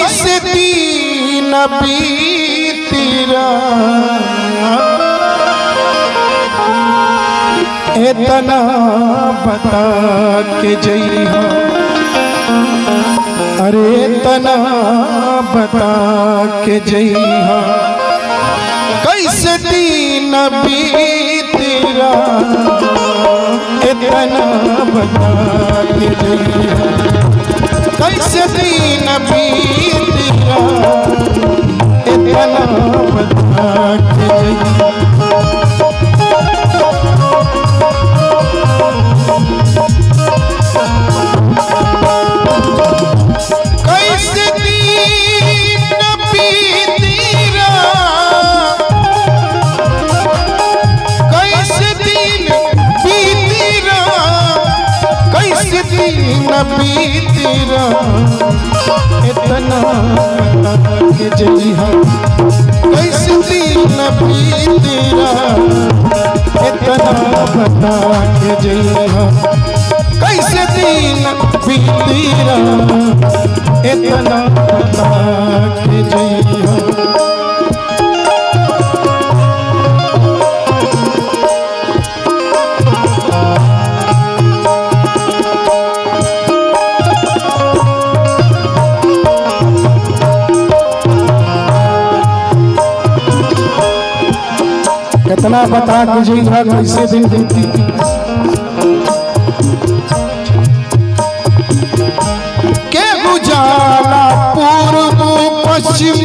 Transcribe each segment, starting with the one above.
कैसे दीन बीतीरा इतना बता के जइहा अरे इतना बता के जइहा कैसे दीन बीतीरा इतना बता के जइहा कैसे दीन बीतीरा इतना बता के जइहा कैसे दीन बीतीरा कैसे दिन बीतीरा कैसे दिन बीतीरा इतना बता के जइहा कैसे दिन बीतीरा इतना बता के जइहा कैसे दिन बीतीरा इतना बता के जइहा कितना बता के जइहा कैसे दिन बीती के उजाला पूर्व पश्चिम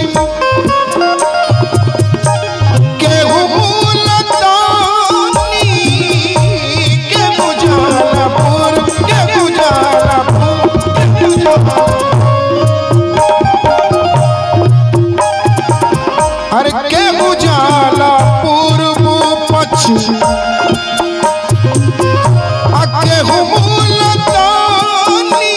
के मुलतानी के उजाला पूर्व के उजाला पूर्व के उजाला अरे के उजाला पूर्व पश्चिम अके हुमुलतानी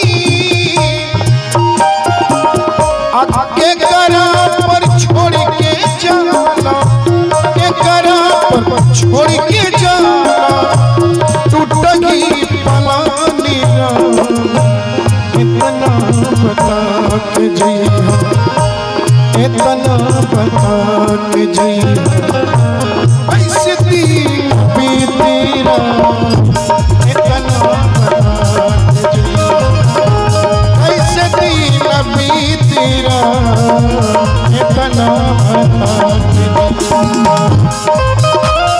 अके करा पर छोड़ के जाला के करा पर छोड़ के जाला टूट गई पलानी इतना बता के जइहा इतना बता के जइहा ऐसे दिन बीतीरा इतना बता के जइहा ऐसे दिन बीतीरा इतना बता के जइहा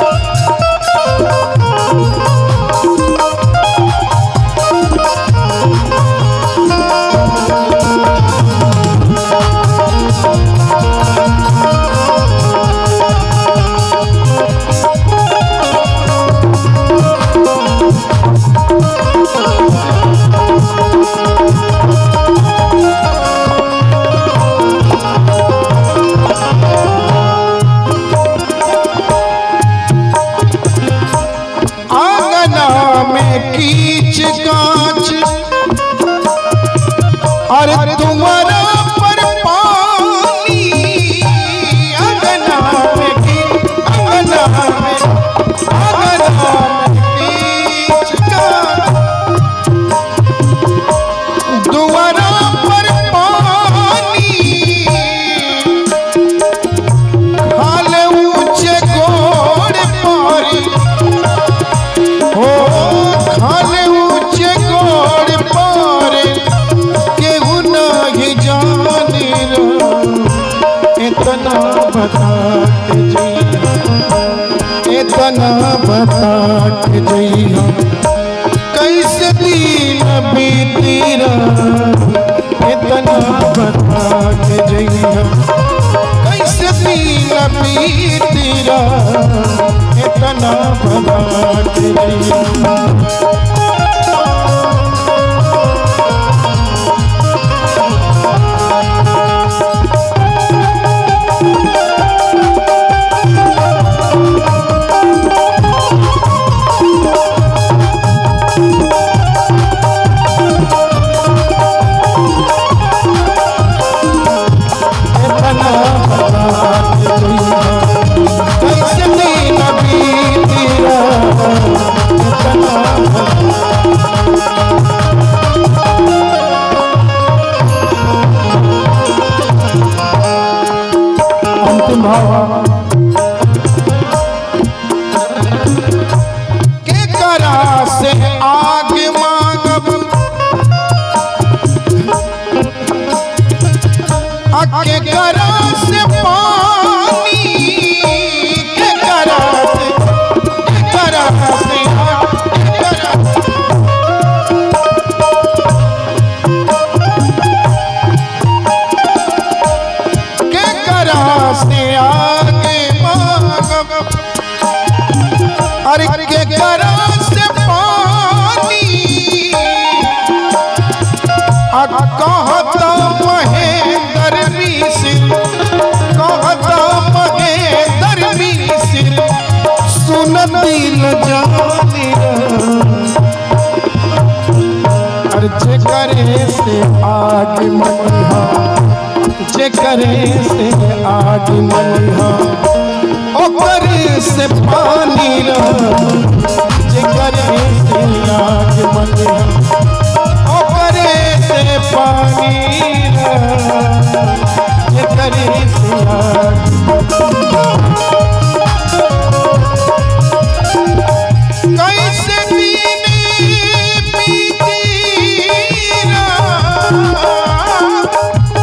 आंगना में कीच कांच अरे तुम्हारा पर पानी आंगना में की आंगना में आंगना में कीच कांच दुआरा पर पानी हाल ऊंचे घोड़ पारी हो खाले ऊंचे गोड़ पार केहू नहीं जाने रा इतना बता के जइहा इतना बता के जइहा कैसे दिन बीतीरा इतना बता के जइहा कैसे दिन बीतीरा इतना बता के जइहा इतना बता के जइहा कैसे दिन बीतीरा इतना बता अंतिम भाव के करा से आग मांगब आ के करा से पानी के करा से के करा से आग, के करा से के करा से आगे मांगब अरे के करा से पानी आ कहता महेंद्र मिश्र कहता महेंद्र मिश्र सुन दिल जानी अरे जे करे से आगे मनिहा जे करे से आग मनिहा ओकर से पानी रह जे करे से आग मनिहा ओकर से पानी रह जे करे से आग कैसे दिन बीती रात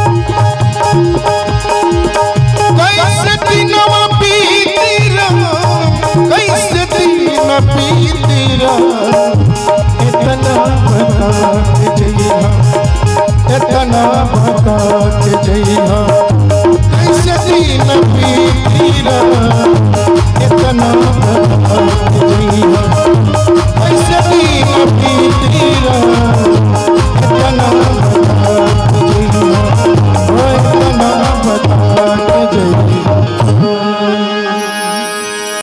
कैसे दिनवा बीती रहा कैसे दिन बीती रहा इतना बता के जइहा इतना बता के जइहा कैसे दिन बीती रहा इतना